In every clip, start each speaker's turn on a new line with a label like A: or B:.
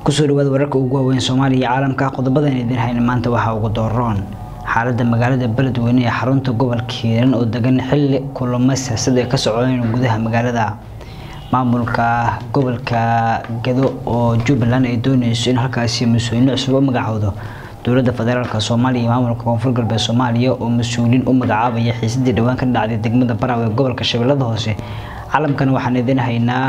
A: kusoo dhawaada wararka ugu waaweyn soomaaliya iyo caalamka qodobadan idin hayna maanta waxaa ugu dooroon xaalada magaalada beledweyne ee xarunta gobolka hiiran oo degan xili kulamo siyaasad ay ka socdeen gudaha magaalada maamulka gobolka gado oo jubbaland ay dooneyso in halkaasi mas-uuliyiin cusub u magacowdo dowlada federaalk soomaaliya iyo maamulka koonfur galbeed soomaaliya oo mas-uuliyiin u magacaabaya xiisadii dhowaan ka dhacday degmada baraw ee gobolka shabeellada hoose caalamkan waxaan idin haynaa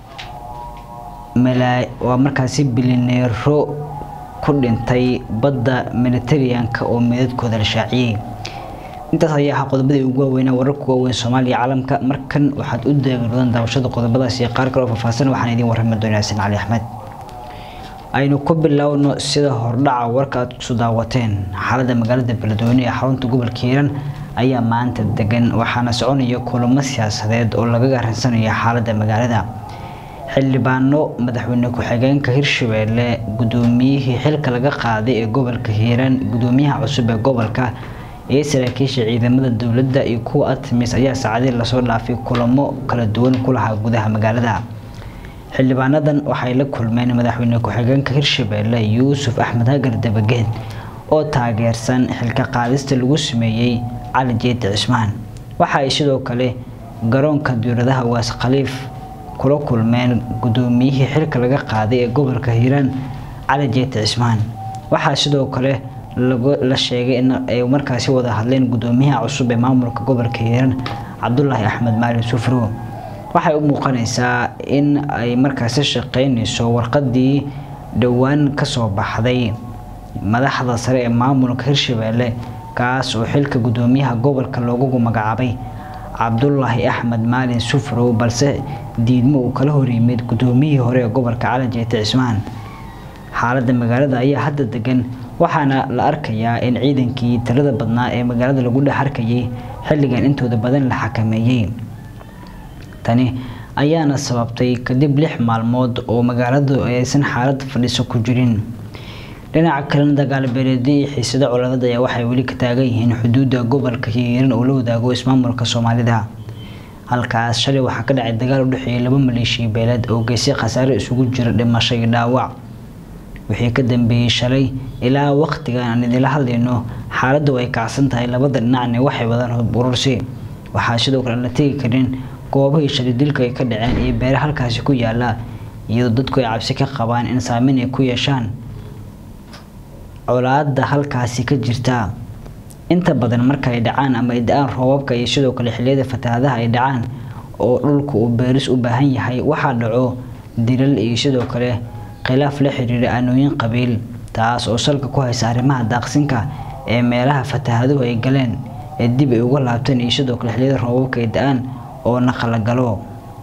A: waa markaasi bilineero ku dhintay badda mediteraneanka oo meedadkooda la shaaciyey intaas ayaa ahaa qodobadii ugu waaweynaa wararka waaweyn soomaaliya caalamka markan waxaad u daagirdoon daawashada qodobadaas iyo qaar kale oo faahfaahsan waxaan idiin warrami doonaa xasan cali axmed aynu ku bilowno sida hordhaca warka aad kusoo daawateen xaalada magaalada beledweyne ee xarunta gobolka hiiran ayaa maanta degan waxaana soconaya kulamo siyaasadeed oo lagaga arinsanayo xaalada magaalada xildhibaano madaxweyne ku-xigeenka hirshabeelle gudoomiyihii xilka laga qaaday ee gobolka hiiraan gudoomiyaha cusub ee gobolka iyo saraakiisha ciidamada dowladda iyo kuwa artemis ayaa saacadii lasoo dhaafay kulamo kala duwan ku lahaa gudaha magaalada xildhibaanadan waxay la kulmeen madaxweyne ku-xigeenka hirshabeelle yuusuf axmed hagar dabageed oo taageersan xilka qaadista lagu sameeyey cali jeeti cismaan waxa ay sidoo kale garoonka diiradaha waas khaliif kula kulmeen gudoomiyihii xilka laga qaaday ee gobolka hiiraan cali jeeti cismaan waxaa sidoo kale la sheegay in ay markaasi wada hadleen gudoomiyaha cusub ee maamulka gobolka hiiraan cabdulaahi axmed maalin sufro waxay u muuqanaysaa in ay markaasi shaqeyneyso warqadii dhowaan kasoo baxday madaxda sare ee maamulka hirshabeelle kaas oo xilka gudoomiyaha gobolka loogu magacaabay cabdulaahi axmed maalin sufrow balse diidmo uu kala horyimid gudoomiyihii hore ee gobolka cali jeeti cismaan xaalada magaalada ayaa hadda degan waxaana la arkayaa in ciidankii tirada badnaa ee magaalada lagu dhex arkayay xilligan intooda badan la xakameeyey tani ayaana sababtay kadib lix maalmood oo magaaladu aysan xaalad fadhiso ku jirin dhinaca kalena dagaalbeeleedyo iyo xiisado coladeed ayaa waxay weli ka taagan yihiin xuduudda gobolka hiiran oo la wadaago ismaamulka soomaalida halkaas shalay waxaa ka dhacay dagaal u dhexeeyay laba maleeshiya beeleed oo geysay khasaare isugu jira dhimasho iyo dhaawac wixii ka dambeeyey shalay ilaa waqtigan aan idinla hadlayno xaaladdu ay kacsan tahay labada dhinacne waxay wadaan hub urursi waxaa sidoo kale aan la tegi karin goobahii shalay dilka ay ka dhaceen iyo beere halkaasi ku yaala iyadoo dadku ay cabsi ka qabaan in saameyn ay ku yeeshaan colaada halkaasi ka jirta inta badan marka ay dhacaan ama ay da-aan roobabka iyo sidoo kale xiliyada fatahaadaha ay dhacaan oo dhulka uu beeris u baahan yahay waxaa dhaco dilal iyo sidoo kale khilaaf la xiriira aanooyin qabiil taas oo salka ku haysa arrimaha daaqsinka ee meelaha fatahaaduhu ay galeen ee dib ay uga laabteen iyo sidoo kale xiliyada roobabka ay da-aan oo naqalagalo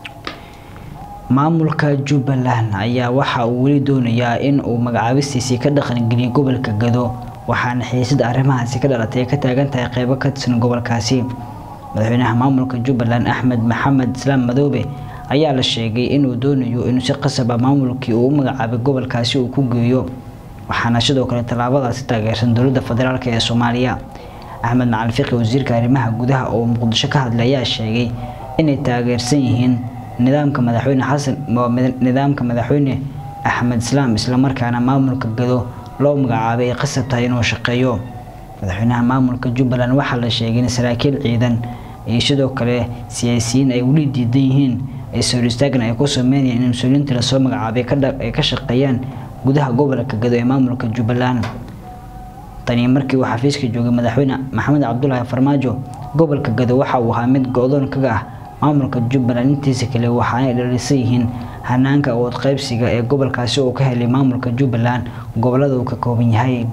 A: maamulka jubbaland ayaa waxa uu weli doonayaa in uu magacaabistiisii ka dhaqangeliyo gobolka gado waxaana xiisada arrimahaasi ka dhalatay ka taagan tahay qeybo ka tirsan gobolkaasi madaxweynaha maamulka jubbaland axmed maxamed islaam madoobe ayaa la sheegay inuu doonayo inuu si qasaba maamulkii uu u magacaabay gobolkaasi uu ku geeyo waxaana sidoo kale tallaabadaasi taageersan dowladda federaalk ee soomaaliya axmed macalin fiqi wasiirka arrimaha gudaha oo muqdisho ka hadlay ayaa sheegay inay taageersan yihiin nidaamka madaxweyne xasan nidaamka madaxweyne axmed islaam islamarkaana maamulka gado loo magacaabay ay qasab tahay inuu shaqeeyo madaxweynaha maamulka jubbaland waxaa la sheegay in saraakiil ciidan iyo sidoo kale siyaasiyiin ay weli diidan yihiin sor istaagan ay ku sameynayaan in mas-uuliyiinta lasoo magacaabay ay ka shaqeeyaan gudaha gobolka gado ee maamulka jubbaland tani markii uu xafiiska joogay madaxweyne maxamed cabdulaahi farmaajo gobolka gado waxa uu ahaa mid go-doon kaga ah maamulka jubbaland intiisa kale waxaanay dhalisan yihiin hanaanka awood qeybsiga ee gobolkaasi uu ka helay maamulka jubbaland gobolada uu ka kooban yahay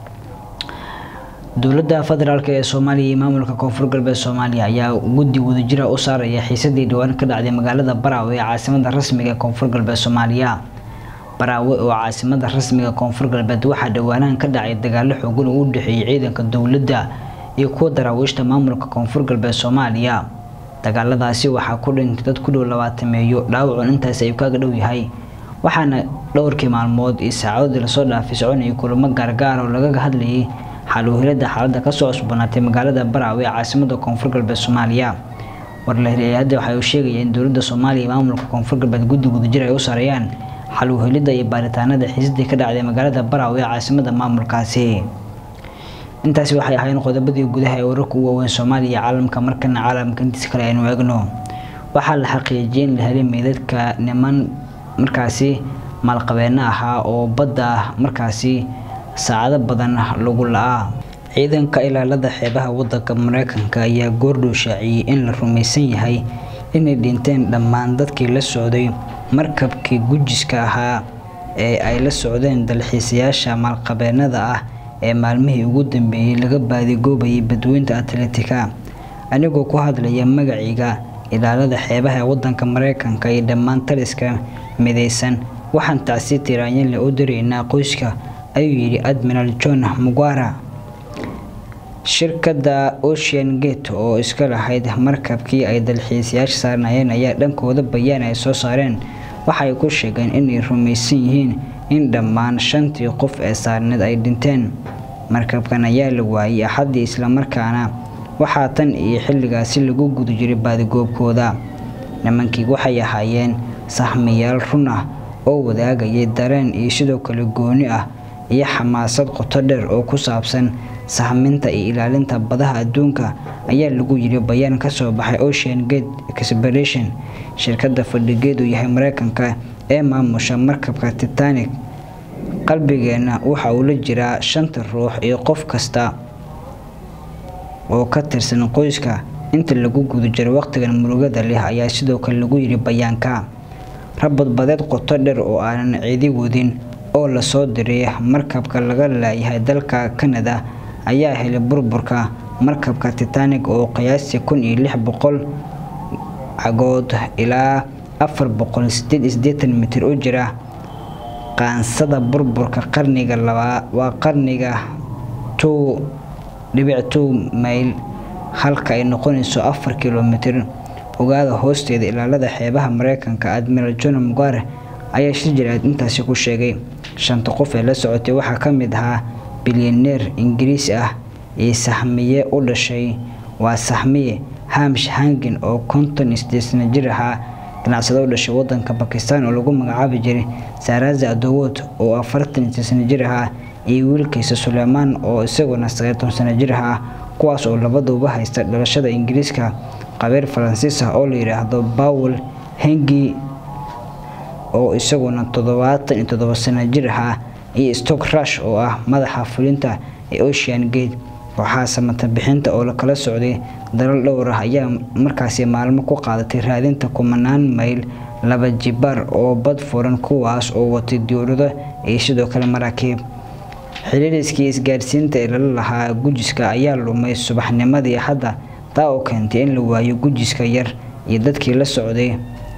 A: dowladda federaalk ee soomaaliya iyo maamulka koonfur galbeed soomaaliya ayaa guddi wadajira u saaraya xiisadii dhowaan ka dhacday magaalada baraawe ee caasimada rasmiga ee koonfur galbeed soomaaliya baraawe oo caasimada rasmiga koonfur galbeed waxaa dhowaanahan ka dhacay dagaalo xoogan oo u dhexeeyay ciidanka dowladda iyo kuwa daraawiishta maamulka koonfur galbeed soomaaliya dagaaladaasi waxaa ku dhintay dad ku dhow labaatameeyo dhaawacun intaas ayuu kaaga dhow yahay waxaana dhowrkii maalmood iyo saacadoodii lasoo dhaafay soconayay kulamo gaargaar oo lagaga hadlayay xaluuhilada xaaladda kasoo cusbanaatay magaalada baraawe ee caasimada koonfur galbeed soomaaliya warlahiriyada waxa uu sheegaya in dowladda soomaaliya iyo maamulka koonfur galbeed guddi wadajir ay u sareeyaan xal u helidda iyo baaritaanada xiisadii ka dhacday magaalada baraw ee caasimada maamulkaasi intaasi waxay ahaayeen qodobadii gudaha ee wararka u waaweyn soomaaliya iyo caalamka markana caalamka intiisa kale aynu eegno waxaa la xaqiijiyay in la helay meydadka niman markaasi maalqabeeno ahaa oo badda markaasi saacado badan lagu la-aa ciidanka ilaalada xeebaha wadanka mareykanka ayaa goordhow shaaciyey in la rumaysan yahay inay dhinteen dhammaan dadkii la socday markabkii gujiska ahaa ee ay la socdeen dalxiisayaasha maalqabeenada ah ee maalmihii ugu dambeeyey laga baadigoobayay badweynta atletica anigoo ku hadlaya magaciga ilaalada xeebaha ee wadanka mareykanka iyo dhammaan taliska midaysan waxaan tacsi tiraanyale u diraynaa qoyska ayuu yidhi admiral john mugwara shirkadda ocean gate oo iska lahayd markabkii ay dalxiisayaasha saarnayeen ayaa dhankooda bayaan ay soo saareen waxa ay ku sheegeen inay rumaysan yihiin in dhammaan shantii qof ee saarneed ay dhinteen markabkan ayaa la waayey axaddii islamarkaana waxaa tan iyo xilligaasi lagu guda jiray baadigoobkooda nimankii waxay ahaayeen sahmiyaal run ah oo wadaagayay dareen iyo sidoo kale gooni ah iyo xamaasad qoto dheer oo ku saabsan sahminta iyo ilaalinta badaha adduunka ayaa lagu yiri bayaan ka soo baxay ocean gate expiration shirkadda fadhigeedu yahay mareykanka ee maamusha markabka titanic qalbigeenna waxa uu la jiraa shanta ruux iyo qof kasta oo ka tirsan qoyska inta lagu guda jiro waqtigan murugada leh ayaa sidoo kale lagu yiri bayaanka rabadbadeed qoto dheer oo aanan cidi wadin oo lasoo diray markabka laga laayahay dalka canada ayaa helay burburka markabka titanic oo qiyaastii kun iyo lix boqol cagood ilaa afar boqol sideed iyo siddeetan mitir u jira qaansada burburka qarniga labaa waa qarniga two dhibic two mayl halka ay noqonayso afar kilomitir ogaada hoosteeda ilaalada xeebaha mareykanka admiral john mugare ayaa shir jiraad intaasi ku sheegay shanta qof ee la socotay waxaa ka mid ahaa bilyaneer ingiriisi ah iyo sahmiye u dhashay waa sahmiye hamish hangin oo konton isdeesna jir ahaa ganacsado u dhashay wadanka bakistan oo lagu magacaabi jiray saaraza adowod oo afartan isdeesna jir ahaa iyo wiilkiisa suleymaan oo isaguna sagaatan sano jir ahaa kuwaas oo labaduba haysta dhalashada ingiriiska qabeer faransiis ah oo la yidhaahdo bawel hengi oo isaguna toddobaatan iyo toddoba sano jir ahaa iyo stock rush oo ah madaxa fulinta ee ocean gate waxaa samata bixinta oo lakala socday dalal dhowr ah ayaa markaasi maalmo ku qaadatay raadinta kumanaan mayl laba jibaar oo bad furan kuwaas oo watay dowlado iyo sidoo kale maraakiib xiriiriskii isgaarsiinta ee lala lahaa gujiska ayaa lumay subaxnimadii hadda taa oo keentay in la waayo gujiska yar iyo dadkii la socday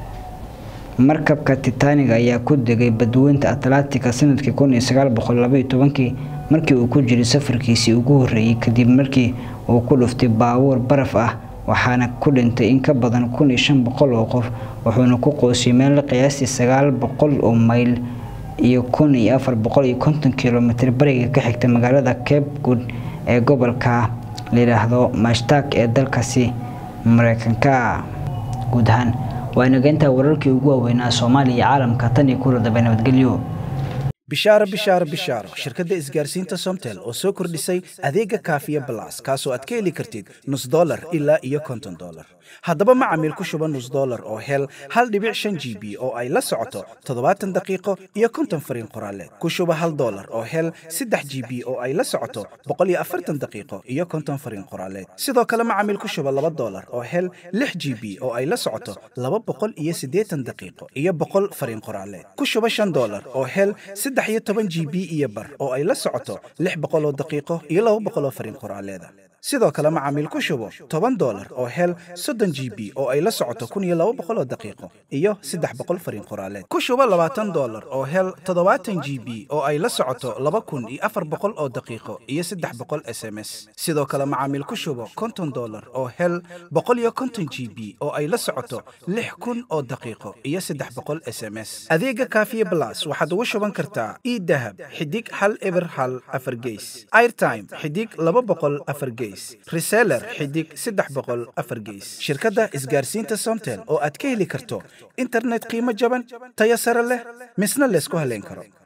A: markabka titanic ayaa ku degay badweynta atlantica sanadkii kun iyo sagaal boqol labaiyo tobankii markii uu ku jiray safarkiisii ugu horreeyey kadib markii uu ku dhuftay baabuur baraf ah waxaana ku dhintay in ka badan kun iyo shan boqol oo qof wuxuuna ku qoosiyay meel qiyaastii sagaal boqol oo mayl iyo kun iyo afar boqol iyo konton kilomitr bariga ka xigta magaalada cape good ee gobolka layidhaahdo mashtak ee dalkaasi mareykanka guud ahaan waa inageyntaa wararkii ugu waaweynaa soomaaliya iyo caalamka tan iyo kula dambe nabadgelyo
B: bishaaro bishaaro bishaaro shirkadda isgaarsiinta somtel oo soo kordhisay adeega kaafiya balas kaasoo aad ka heli kartid nus dolar ilaa iyo konton dolar haddaba macamiil ku shuba nus dolar oo hel hal dhibic shan g b oo ay la socoto toddobaatan daqiiqo iyo konton fariin qoraaleed ku shuba hal dolar oo hel saddex g b oo ay la socoto boqol iyo afartan daqiiqo iyo konton fariin qoraaleed sidoo kale macamiil ku shuba laba dolar oo hel lix g b oo ay la socoto laba boqol iyo siddeetan daqiiqo iyo boqol fariin qoraaleed ku shuba shan dolar oo hel saddex iyo toban g b iyo bar oo ay la socoto lix boqol oo daqiiqo iyo laba boqol oo fariin qoraaleeda sidoo kale macaamiil ku shubo toban dolar oo hel soddon g b oo ay la socoto kun iyo laba boqol oo daqiiqo iyo saddex boqol fariin qoraaleed ku shubo labaatan dolar oo hel toddobaatan g b oo ay la socoto laba kun iyo afar boqol oo daqiiqo iyo saddex boqol s m s sidoo kale macaamiil ku shubo konton dolar oo hel boqol iyo konton g b oo ay la socoto lix kun oo daqiiqo iyo saddex boqol s m s adeega kaafiye blas waxaad ugu shuban kartaa kartaa idahab xidig hal eber hal afar geys airtime xidig laba boqol afar geys reseller xidig saddex boqol afar geys shirkadda isgaarsiinta somtel oo aad ka heli karto internet qiimo jaban tayo sare leh misna laysku haleyn karo